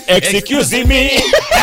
excuse me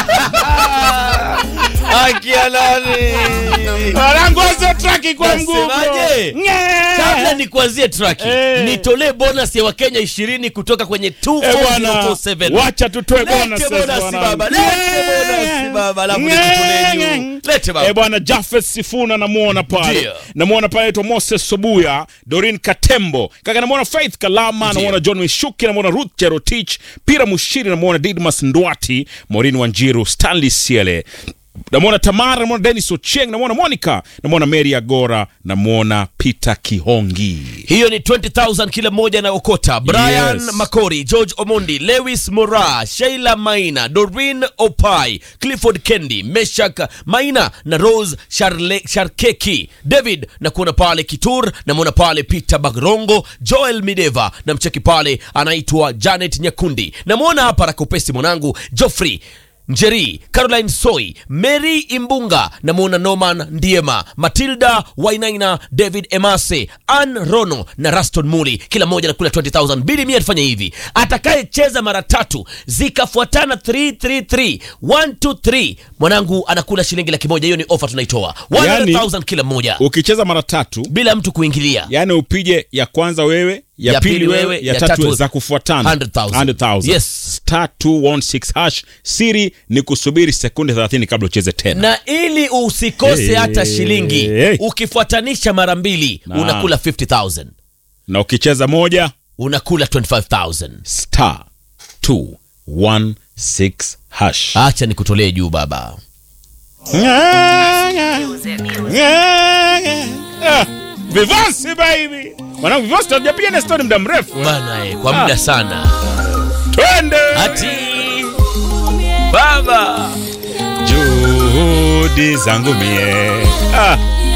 Akia nani? Warangoza traki kwa mguu bro. Nasemaje? Nye. Kabla nikuanzie traki, Eh. nitolee bonus ya Wakenya 20 kutoka kwenye Eh, bwana 24047. wacha tutoe Lete bonuses bonus bwana. baba, lete bonus baba, alafu Nye. nikutolee juu. Lete baba. Eh, bwana Jafet Sifuna namuona pale Ndio. namuona pale aitwa Moses Sobuya Dorin Katembo kaka namuona Faith Kalama Ndio. namuona John Wishuki namuona Ruth Cherotich Pira Mushiri namuona Didmas Ndwati Maureen Wanjiru Stanley Siele namwona Tamara namwona Dennis Ochieng namwona Monica namwona Mary Agora namwona Peter Kihongi hiyo ni 20000 kila mmoja na okota brian Yes. makori george omondi lewis mora sheila maina dorin opai clifford kendi meshak maina na rose Sharle, sharkeki david na kuona pale kitur namwona pale peter bagrongo joel mideva na mcheki pale anaitwa janet nyakundi namwona hapa rakopesi mwanangu joffrey njeri caroline soy mary imbunga namwona norman ndiema matilda wainaina david emase an rono na raston muli kila mmoja nakula 20000 bili mia tufanye hivi atakayecheza mara tatu zikafuatana 333 123 mwanangu anakula shilingi laki moja hiyo ni ofa tunaitoa 100000 kila mmoja ukicheza mara tatu bila mtu kuingilia yani upige ya kwanza wewe ya, Ya pili pili wewe wewe, ya, ya tatu, tatu za kufuatana 100,000. 100,000. Yes. star 216 hash siri ni kusubiri sekunde 30 kabla ucheze tena na ili usikose Hey, hata shilingi hey. ukifuatanisha mara mbili Naam. unakula 50000 na ukicheza moja unakula 25000 star 216 hash acha nikutolee juu baba Ah, Vivansi baby mwanangu Vivansi tunajapiga na story muda mrefu eh. bana eh, kwa muda sana twende ati baba juhudi zangu mie ah,